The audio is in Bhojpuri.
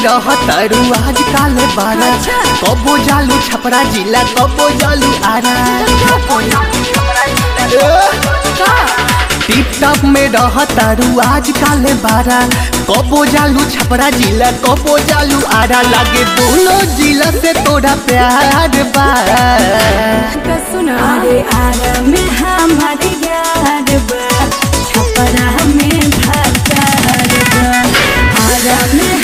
रह तारू आज काले बारा अच्छा। कबो जालू छपरा जिला कबो जालू आरा का टिप टॉप में रह तारू आज काले बारा कबो जालू छपरा जिला कबो जालू आरा लागे दोनों जिला से तोरा प्यार बा का सुना रे आरा में हमारे यार बा छपरा में भातार बा आरा में